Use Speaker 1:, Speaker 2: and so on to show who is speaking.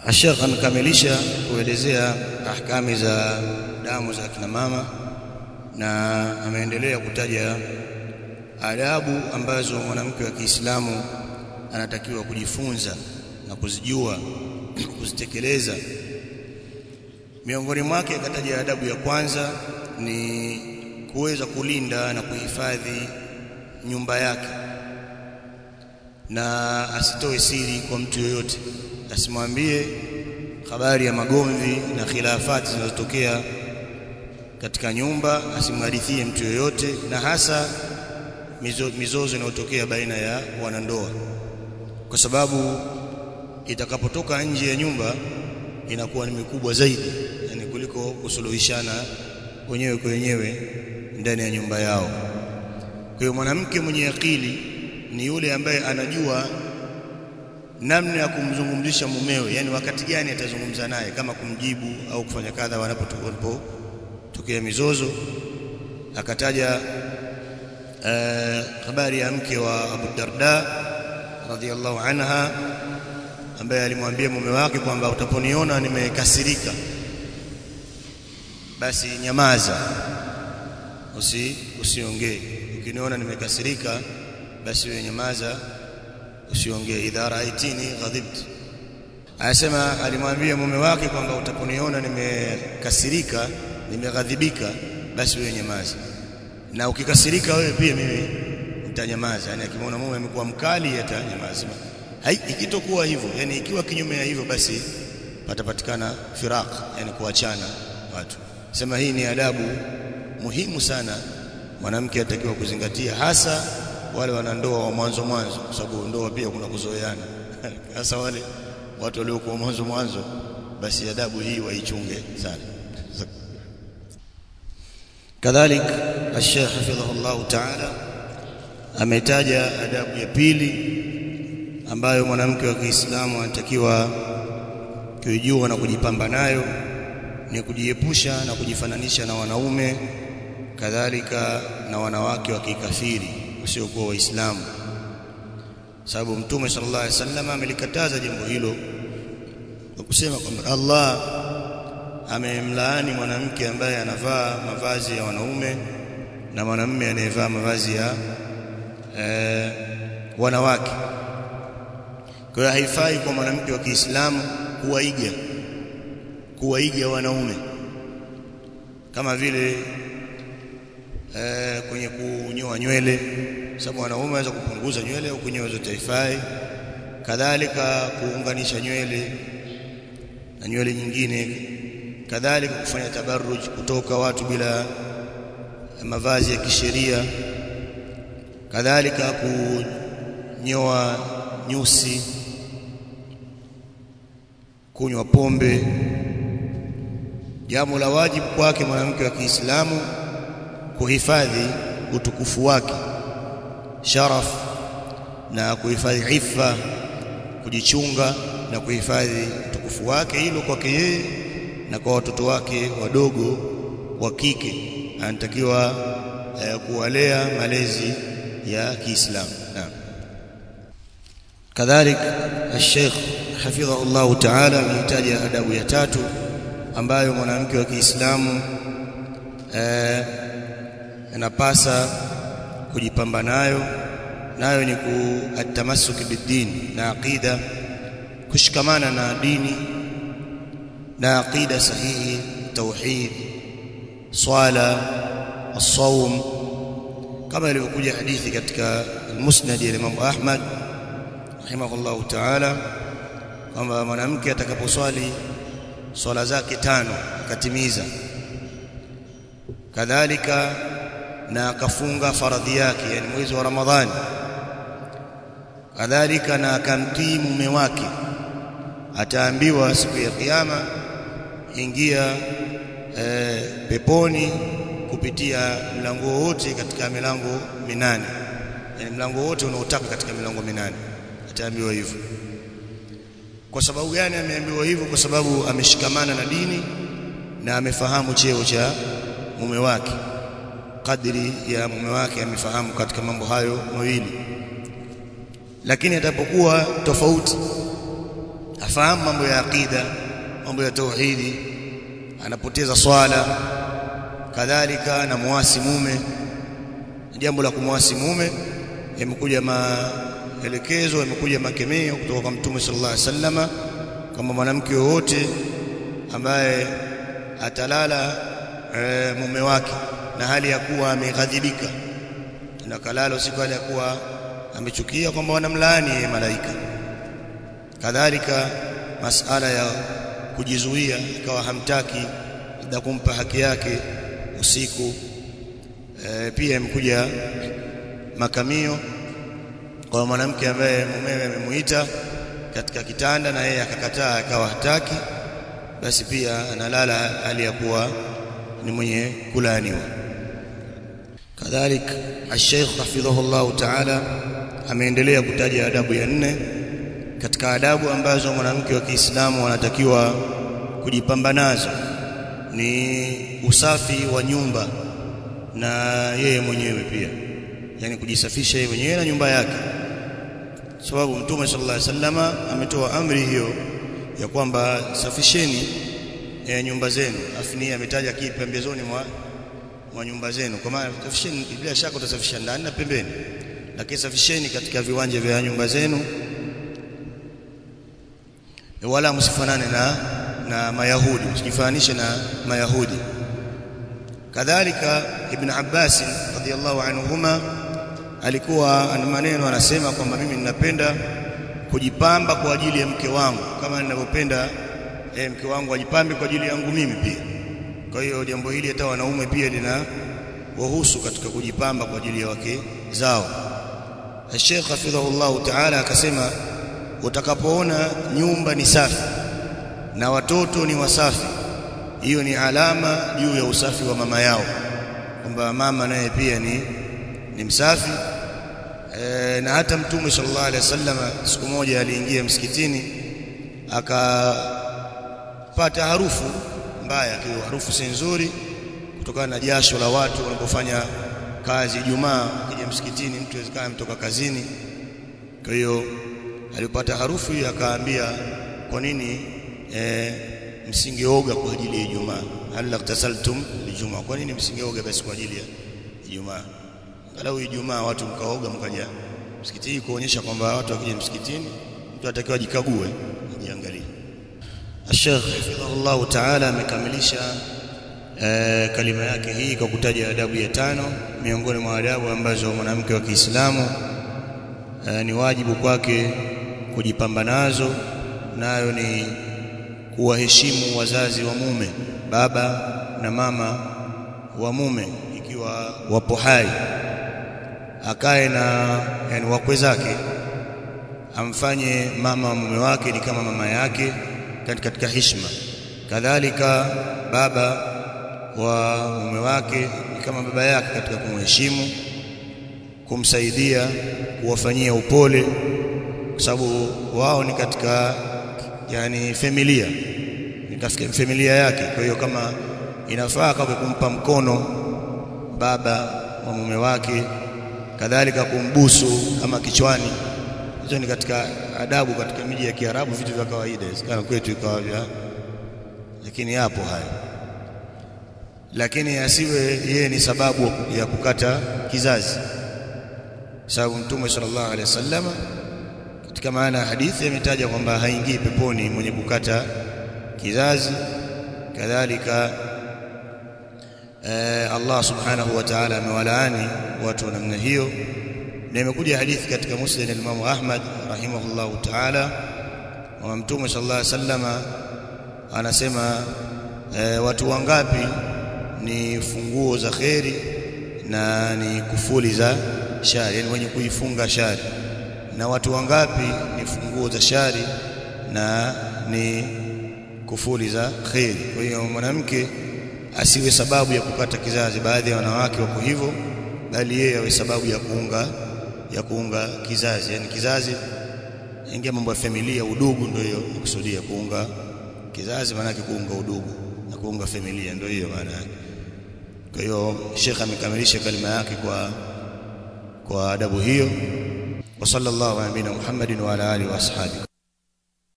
Speaker 1: Sheikh amekamilisha kuelezea ahkami za damu za kina mama na ameendelea kutaja adabu ambazo mwanamke wa Kiislamu anatakiwa kujifunza na kuzijua kuzitekeleza miongoni mwake akataja adabu ya kwanza ni kuweza kulinda na kuhifadhi nyumba yake na asitoe siri kwa mtu yoyote asimwambie habari ya magomvi na khilafati zinazotokea katika nyumba asimhadithie mtu yoyote na hasa mizo, mizozo inayotokea baina ya wanandoa kwa sababu itakapotoka nje ya nyumba inakuwa ni mikubwa zaidi yani kuliko kusuluhishana wenyewe kwa wenyewe ndani ya nyumba yao kwa hiyo mwanamke mwenye akili ni yule ambaye anajua namna ya kumzungumzisha mumewe yani wakati gani atazungumza naye kama kumjibu au kufanya kadha wanapotokea mizozo akataja uh, habari ya mke wa Abu Darda radhiallahu anha ambaye alimwambia mume wake kwamba utaponiona nimekasirika basi nyamaza usi usiongee ukiniona nimekasirika basi wewe nyamaza usiongee idha raaitini ghadibtu anasema alimwambia mume wake kwamba utaponiona nimekasirika nimeghadhibika basi wewe nyamaza na ukikasirika wewe pia mimi nitanyamaza yani akimwona mume amekuwa mkali atanyamaza ikitokuwa hivyo yani ikiwa kinyume ya hivyo basi patapatikana firaq yani kuachana watu sema hii ni adabu muhimu sana mwanamke atakiwa kuzingatia hasa wale wanandoa wa mwanzo mwanzo kwa sababu ndoa pia kuna kuzoeana hasa wale watu waliokuwa mwanzo mwanzo basi adabu hii waichunge sana kadhalik الشيخ حفظه الله تعالى ametaja adabu ya pili ambayo mwanamke wa Kiislamu anatakiwa kuijua na kujipamba nayo ni kujiepusha na kujifananisha na wanaume kadhalika na wanawake wa kikafiri wasiokuwa waislamu sababu mtume sallallahu alaihi wasallam amelikataza jambo hilo kwa kusema kwamba Allah amemlaani mwanamke ambaye anavaa mavazi ya wanaume na mwanamume anayevaa mavazi ya e, wanawake kwa hiyo haifai kwa mwanamke wa Kiislamu kuwaiga kuwaiga wanaume kama vile e, kwenye kunyoa nywele sababu wanaume wanaweza kupunguza nywele au kunyoa zote haifai kadhalika kuunganisha nywele na nywele nyingine kadhalika kufanya tabarruj kutoka watu bila mavazi ya kisheria kadhalika kunyoa nyusi kunywa pombe jambo la wajibu kwake mwanamke wa Kiislamu kuhifadhi utukufu wake sharaf na kuhifadhi ifa kujichunga na kuhifadhi utukufu wake hilo kwake yeye na kwa watoto wake wadogo wa kike anatakiwa eh, kuwalea malezi ya Kiislamu naam kadhalik الشيخ حفظه الله تعالى amehitaja adabu ya tatu ambayo mwanamke wa Kiislamu eh, anapasa kujipamba nayo nayo ni kuatamassuki bidin na aqida kushikamana na dini na aqida sahihi tauhid swala الصوم kama ilivyokuja hadithi katika musnad ya Imam Ahmad rahimahullahu ta'ala kwamba mwanamke atakaposwali swala zake tano akatimiza kadhalika na akafunga faradhi yake yani mwezi wa Ramadhani kadhalika na akamtii mume wake ataambiwa siku ya kiyama ingia e, peponi kupitia mlango wote katika milango minane yani mlango wote unaotaka katika milango minane ataambiwa hivyo kwa sababu gani ameambiwa hivyo kwa sababu ameshikamana na dini na amefahamu cheo cha mume wake kadri ya mume wake amefahamu katika mambo hayo mawili lakini atapokuwa tofauti afahamu mambo ya aqida mambo ya tauhidi anapoteza swala kadhalika na muasi mume jambo la kumwasi mume yamekuja maelekezo yamekuja makemeo kutoka kwa mtume sallallahu alaihi wasallama kwamba mwanamke yoyote ambaye atalala e, mume wake na hali ya kuwa ameghadhibika na kalala usiku hali ya kuwa amechukia kwamba wanamlaani yeye malaika kadhalika masala ya kujizuia ikawa hamtaki labda kumpa haki yake usiku e, pia imekuja makamio kwa mwanamke ambaye mumewe amemuita katika kitanda na yeye akakataa akawa hataki basi pia analala hali ya kuwa ni mwenye kulaaniwa kadhalik al-Sheikh hafidhahullah ta'ala ameendelea kutaja adabu ya nne katika adabu ambazo mwanamke wa Kiislamu anatakiwa kujipamba nazo ni usafi wa nyumba na yeye mwenyewe pia yani kujisafisha yeye mwenyewe na nyumba yake sababu mtume sallallahu alaihi wasallama ametoa amri hiyo ya kwamba safisheni e, nyumba zenu afni ametaja kipi pembezoni mwa mwa nyumba zenu kwa maana safisheni bila shaka utasafisha ndani na pembeni lakini safisheni katika viwanja vya nyumba zenu wala msifanane na na mayahudi msijifananishe na mayahudi kadhalika ibn Abbas radhiallahu anhuma alikuwa ana maneno anasema kwamba mimi ninapenda kujipamba kwa ajili ya mke wangu kama ninavyopenda eh, mke wangu ajipambe kwa ajili yangu mimi pia kwa hiyo jambo hili hata wanaume pia lina wahusu katika kujipamba kwa ajili ya wake zao Sheikh hafidhahullah ta'ala akasema utakapoona nyumba ni safi na watoto ni wasafi hiyo ni alama juu ya usafi wa mama yao kwamba mama naye pia ni ni msafi e, na hata mtume sallallahu alaihi wasallam siku moja aliingia msikitini akapata harufu mbaya kwa harufu si nzuri kutokana na jasho la watu wanapofanya kazi Ijumaa kija msikitini mtu awezekana mtoka kazini kwa hiyo alipata harufu hiyo akaambia kwa nini e, msingeoga kwa ajili ya Ijumaa hal tasaltum lijumaa kwa nini msingeoga basi kwa ajili ya Ijumaa angalau Ijumaa watu mkaoga mkaja msikitini kuonyesha kwamba watu wakija msikitini mtu atakiwa jikague ajiangalie Sheikh hafidhahullah ta'ala amekamilisha e, kalima yake hii kwa kutaja adabu ya tano miongoni mwa adabu ambazo mwanamke wa Kiislamu e, ni wajibu kwake kujipamba nazo nayo ni kuwaheshimu wazazi wa mume baba na mama wa mume ikiwa wapo hai akae na yani wakwe zake amfanye mama wa mume wake ni kama mama yake katika heshima kadhalika baba wa mume wake ni kama baba yake katika kumheshimu kumsaidia kuwafanyia upole kwa sababu wao ni katika yani familia ni katika familia yake kwa hiyo kama inafaa kwa kumpa mkono baba wa mume wake kadhalika kumbusu kama kichwani hizo ni katika adabu katika miji ya Kiarabu vitu vya kawaida kana kwetu ikawa vya lakini yapo haya lakini asiwe yeye ni sababu ya kukata kizazi sababu mtume sallallahu alaihi wasallam katika maana ya hadithi ametaja kwamba haingii peponi mwenye kukata kizazi kadhalika eh, Allah subhanahu wa ta'ala amewalaani watu wa namna hiyo na imekuja hadithi katika musnad al-Imam Ahmad rahimahullahu ta'ala wa mtume sallallahu alaihi wasallam anasema eh, watu wangapi ni funguo za kheri na ni kufuli za shari yani wenye kuifunga shari na watu wangapi ni funguo za shari na ni kufuli za kheri kwa hiyo mwanamke asiwe sababu ya kukata kizazi baadhi ya wanawake wako hivyo bali yeye awe sababu ya kuunga ya kuunga kizazi yani kizazi ingia mambo ya familia udugu ndio hiyo kusudia kuunga kizazi maana yake kuunga udugu na kuunga familia ndio hiyo maana yake kwa hiyo Sheikh amekamilisha kalima yake kwa kwa adabu hiyo wa sallallahu ala nabina Muhammadin wa ala alihi wa ashabihi